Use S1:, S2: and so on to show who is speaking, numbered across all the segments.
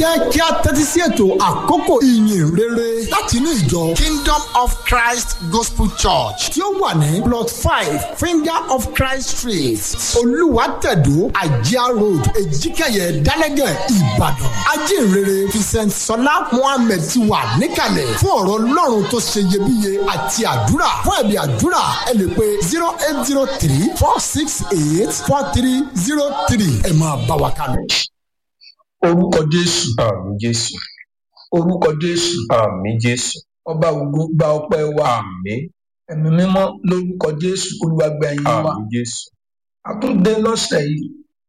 S1: jẹ́ kí a tẹ́tí sí ètò àkókò ìyìn rere láti inú ìjọ Kingdom of Christ Gospel Church tí ó wà ní plot five Finger of Christ Street Olúwàtẹ̀dó Àjíá Road Èjìkẹyẹ Dálẹ́gẹ̀ Ìbàdàn ajínrere Vincent Sọlá Mohammed ti wà níkàlẹ̀ fún ọ̀rọ̀ Ọlọ́run tó ṣe iyebíye àti àdúrà fún ẹ̀bí àdúrà ẹ lè pe zero eight zero three four six eight four three zero three ẹ máa bá wa kálọ
S2: orúkọ jésù
S3: àmì jésù
S2: orúkọ jésù
S3: àmì jésù
S2: ọba ògo gba ọpẹ́ wa
S3: àmì
S2: ẹ̀mí mímọ́ lórúkọ jésù olúwa gba ẹ̀yìn wa
S3: àmì jésù
S2: àtúndé lọ́sẹ̀ yìí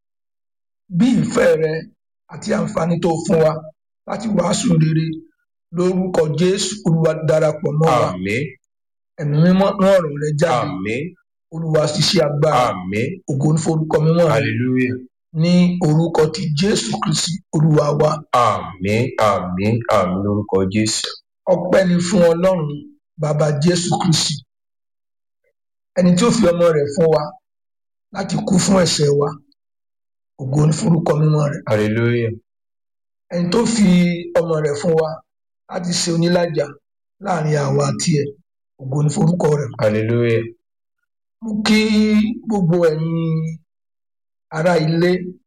S2: bí ìfẹ́ rẹ àti àǹfààní tó fún wa láti wàásù rere lórúkọ jésù olúwa darapọ̀ mọ́ wa
S3: àmì
S2: ẹ̀mí mímọ́ rán ọ̀rọ̀ rẹ jáde
S3: àmì
S2: olúwa ṣiṣẹ́ agbára
S3: àmì
S2: ògo ní forúkọ mímọ́ rẹ
S3: hallelujah
S2: ní orúkọ ti jésù kristi olúwa wa
S3: àmì àmì àmì lórúkọ jésù
S2: ọpẹ́ ni fún ọlọ́run bàbá jésù kristi ẹni tí ó fi ọmọ rẹ̀ fún wa láti kú fún ẹ̀ṣẹ̀ wa ògo ní forúkọ mímọ́ rẹ̀
S3: hallelujah
S2: ẹni tó fi ọmọ rẹ̀ fún wa láti ṣe onílàjà láàrin àwa àti ẹ̀ ògo ní forúkọ rẹ̀
S3: hallelujah
S2: mú kí gbogbo ẹ̀yin ará ilé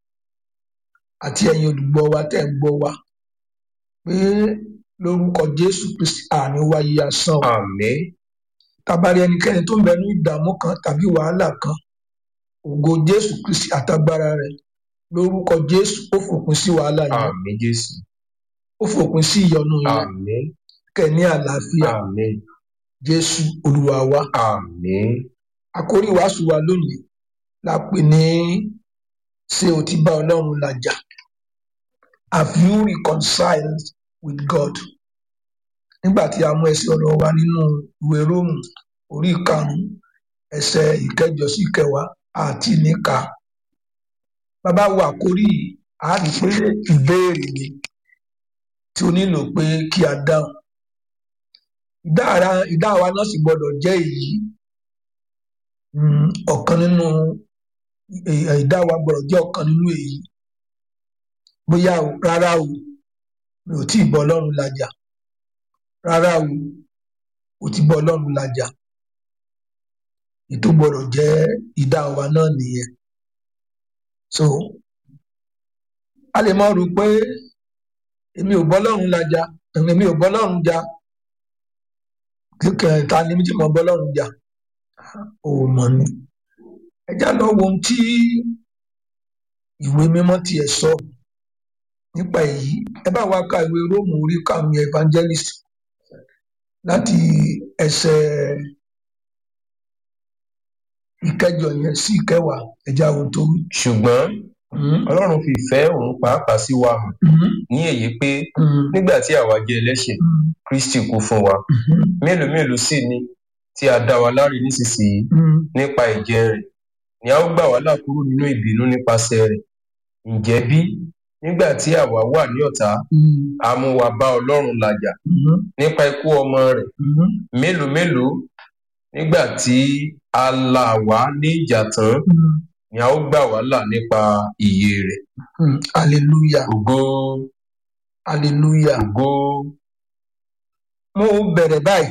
S2: àti ẹ̀yin olùgbọ́ wa tẹ́ ń gbọ́ wa pé lórúkọ jésù kristi àní wáyé asán o
S3: àmì
S2: tabari ẹnikẹ́ni tó ń bẹ ní ìdààmú kan tàbí wàhálà kan ògo jésù kristi àtagbára rẹ̀ lórúkọ jésù ó fòpin sí wàhálà yẹn
S3: àmì jésù
S2: ó fòpin sí ìyọnu yẹn
S3: àmì
S2: kẹ́ ní àlàáfíà
S3: àmì
S2: jésù olúwa wa
S3: àmì
S2: àkórí wàásù wa lónìí la pè ní ṣé o ti bá ọlọ́run làjà have you reconciled with god nígbà tí a mú ẹsẹ̀ ọ̀rọ̀ wa nínú ìwé róòmù orí karùnún ẹsẹ̀ ìkẹjọ sí ìkẹwàá àti níka bàbá wo àkórí yìí a rí i pé ìbéèrè ni tí o nílò pé kí a dáhùn ìdáhàrá ìdáhùn wa náà sì gbọ́dọ̀ jẹ́ èyí um, ọ̀kan nínú ẹ- ìdáhùn wa gbọ́dọ̀ jẹ́ ọ̀kan nínú èyí bóyá o rárá o mi ò tí ì bọ́ ọlọ́run làjà rárá o o ti bọ́ ọlọ́run làjà ètò gbọ́dọ̀ jẹ́ ìdáhùn wa náà nìyẹn so a lè máa rò pé èmi ò bọ́ ọlọ́run làjà èmi ò bọ́ ọlọ́run jà kíkẹ́ ta ni mi ti mọ̀ bọ́ ọlọ́run jà ò mọ̀ ni ẹ já lọ wo ohun tí ìwé mímọ́ tiẹ̀ sọ nípa èyí ẹ bá wa ka ìwé róòmù orí karùnún evangelist láti ẹsẹ̀ ìkẹjọ yẹn sí ìkẹwàá ẹ já wo tó wí.
S3: ṣùgbọ́n
S2: Mhm,
S3: ọlọ́run fi ìfẹ́ òun pàápàá sí wa hàn
S2: mhm,
S3: ní èyí pé
S2: mhm,
S3: nígbà tí àwa jẹ́ ẹlẹ́ṣẹ̀
S2: mhm,
S3: kristi kú fún wa
S2: mhm,
S3: mélòó mélòó sì ni tí a dá wa láre nísinsìnyí
S2: mhm.
S3: nípa ìjẹ rẹ̀ ni a ó gbà wá là kúrò nínú ìbínú nípasẹ̀ rẹ̀ ǹjẹ́ bí nígbà tí àwa wà ní ọ̀tá
S2: Mhm,
S3: a mú wa bá ọlọ́run làjà
S2: mhm,
S3: nípa ikú ọmọ rẹ̀
S2: mhm.
S3: mélòó mélòó nígbà tí a là wá ní ìjà tán
S2: Mhm,
S3: ni a ó gbà wá là nípa ìyè rẹ̀
S2: mhm. hallelujah
S3: ògo
S2: hallelujah
S3: ògo
S2: mo bẹ̀rẹ̀ báyìí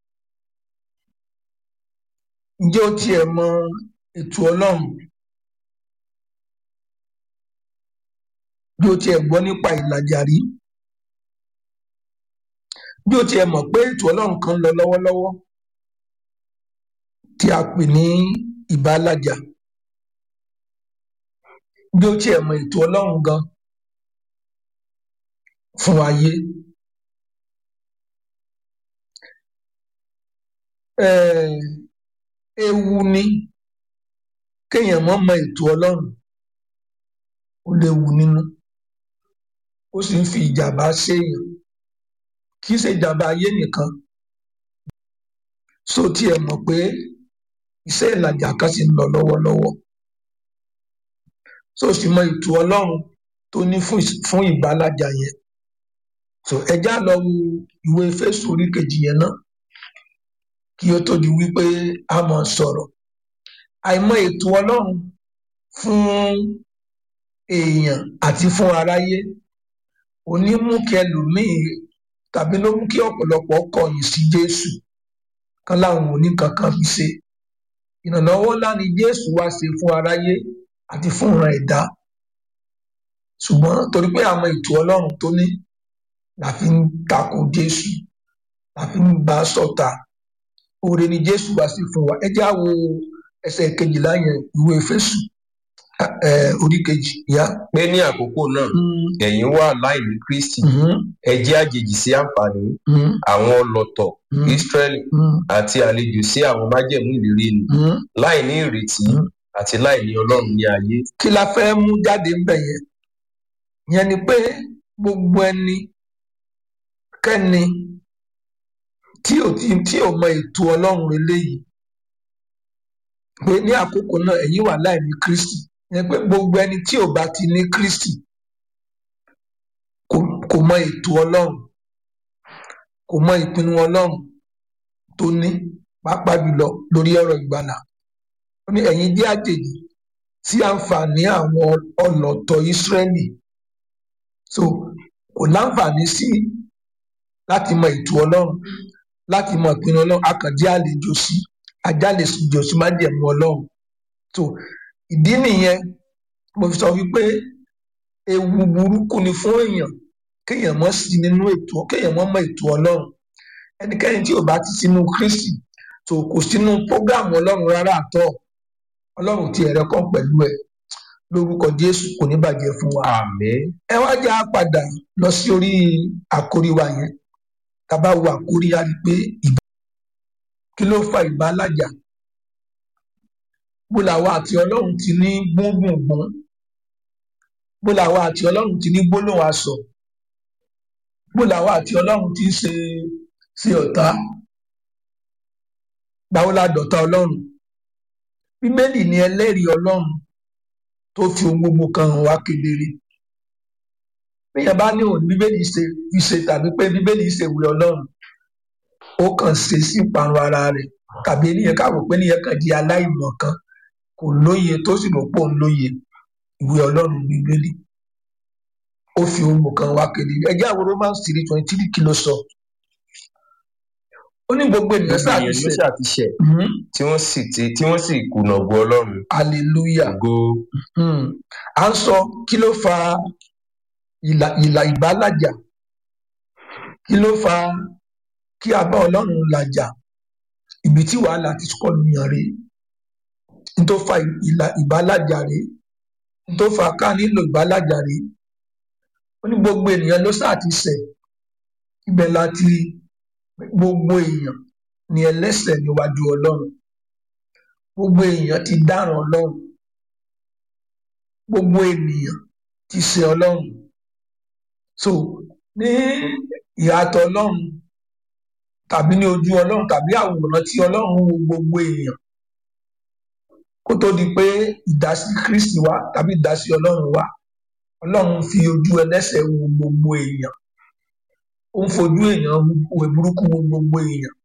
S2: ǹjẹ́ o tiẹ̀ mọ ètò ọlọ́run bí o tiẹ̀ gbọ́ nípa ìlàjà rí bí o tiẹ̀ mọ̀ pé ètò ọlọ́run kan ń lọ lọ́wọ́lọ́wọ́ tí a pè ní ìbálàjà bí o tiẹ̀ mọ ètò ọlọ́run gan fún ayé um ewu ni kéèyàn mọ̀ mọ ètò ọlọ́run ó léwu nínú ó sì ń fi ìjàmbá séèyàn kì í ṣe ìjàmbá ayé nìkan so tí ẹ mọ̀ pé iṣẹ́ ìlàjà kan sì ń lọ lọ́wọ́lọ́wọ́ so sì mọ ètò ọlọ́run tó ní fún ìs- fún ìbálàjà yẹn so ẹjá lọ wo ìwé Éfésù orí kejì yẹn náà kí ó tó di wípé a mọ̀ sọ̀rọ̀ àìmọ ètò ọlọ́run fún èèyàn àti fún aráyé òní mú kí ẹlòmíì tàbí ló mú kí ọ̀pọ̀lọpọ̀ kọ̀yìn sí jésù kan láwọn òní kankan fi ṣe ìrànlọ́wọ́ ńlá ni jésù wá ṣe fún aráyé àti fún ìran ẹ̀dá ṣùgbọ́n torí pé àwọn ètò ọlọ́run tó ní la fi ń tako jésù la fi ń bá a ṣọ̀tá oore ni jésù wá sí fún wa ẹ jẹ́ á wo ẹsẹ̀ kejìlá yẹn ìwé Éfésù ẹ orí kejì yá.
S3: pé ní àkókò náà ẹ̀yin wà láìní kristi ẹ jẹ́ àjèjì sí àǹfààní àwọn ọlọ̀tọ̀ israẹli àti àlejò sí àwọn májẹ̀mú ìlérí ni láìní ìrètí àti láìní ọlọ́run ní ayé.
S2: kí la fẹ́ mú jáde ń bẹ̀ yẹn yẹn ni pé gbogbo ẹni kẹ́ni tí ò tí tí ò mọ ètò ọlọ́run eléyìí pé ní àkókò náà ẹ̀yin wà láìní kristi yẹn pé gbogbo ẹni tí ò bá ti ní kristi kò kò mọ ètò ọlọ́run kò mọ ìpinnu ọlọ́run tó ní pàápàá jùlọ lórí ọ̀rọ̀ ìgbàlà ó ní ẹ̀yin jẹ́ àjèjì sí àǹfààní àwọn ọlọ̀tọ̀ ìsírẹ́lì so kò láǹfààní sí láti mọ ètò ọlọ́run láti mọ ìpinnu ọlọ́run akànjẹ́ àlejò sí ajálejò sí májẹ̀mú ọlọ́run so ìdí nìyẹn mo fi sọ wípé ewu burúkú ni fún èèyàn kéèyàn mọ́ sí nínú ètò kéèyàn mọ́ mọ ètò ọlọ́run ẹnikẹ́ni tí ò bá ti sínú kristi so kò sínú prógámù ọlọ́run rárá àtọ́ ọlọ́run ti ẹ̀rẹ́ kàn pẹ̀lú ẹ̀ lórúkọ jésù kò ní bàjẹ́ fún wa
S3: àmín
S2: ẹ wá já padà lọ sí orí àkórí wa yẹn tàbá wo àkórí a rí i pé ìbá kí ló fa ìbálàjà bó làwa àti ọlọ́run ti ní gbóngbòngbòn bó làwa àti ọlọ́run ti ní gbólóhùn aṣọ bó làwa àti ọlọ́run ti ń ṣe ṣe ọ̀tá gbàwó la dọ̀tá ọlọ́run bíbélì ni ẹlẹ́rìí ọlọ́run tó fi ohun gbogbo kan hàn wá kedere bíyẹn bá ní òun bíbélì ṣe fi ṣe tàbí pé bíbélì ṣe ìwé ọlọ́run ó kàn ṣe sí ìparun ara rẹ̀ tàbí ènìyàn káwọ pé ènìyàn kan di aláìmọ̀ kan kò lóye tó sì rò pé òun lóye ìwé ọlọ́run bíbélì ó fi ohun gbogbo kan wá kedere ẹjẹ́ àwọn romans three twenty three kí ló sọ ó ní gbogbo ènìyàn
S3: gbogbo ènìyàn ló
S2: ṣàtúnṣe
S3: ṣàtìṣẹ̀ tí wọ́n sì ti tí wọ́n sì kùnà ògo ọlọ́run
S2: hallelujah
S3: ògo
S2: Hmm. à ń sọ kí ló fa ìlà ìlà ìbálàjà kí ló fa kí a bá ọlọ́run làjà ibi tí wàhálà ti kọ́ nìyàn rè n tó fa ìlà ìbálàjà rè n tó fa ká nílò ìbálàjà rè ó ní gbogbo ènìyàn ló sáà ti ṣẹ̀ ibẹ̀ láti rí gbogbo èèyàn ni ẹlẹ́ṣẹ̀ níwájú ọlọ́run gbogbo èèyàn ti dáràn ọlọ́run gbogbo ènìyàn ti ṣe ọlọ́run so ní ìyàtọ̀ ọlọ́run tàbí ní ojú ọlọ́run tàbí àwòrán tí ọlọ́run wo gbogbo èèyàn kó tó di pé ìdásí kristi wá tàbí ìdásí ọlọ́run wá ọlọ́run fi ojú ẹlẹ́ṣẹ̀ wo gbogbo èèyàn ó ń fojú èèyàn wo burúkú wo gbogbo èèyàn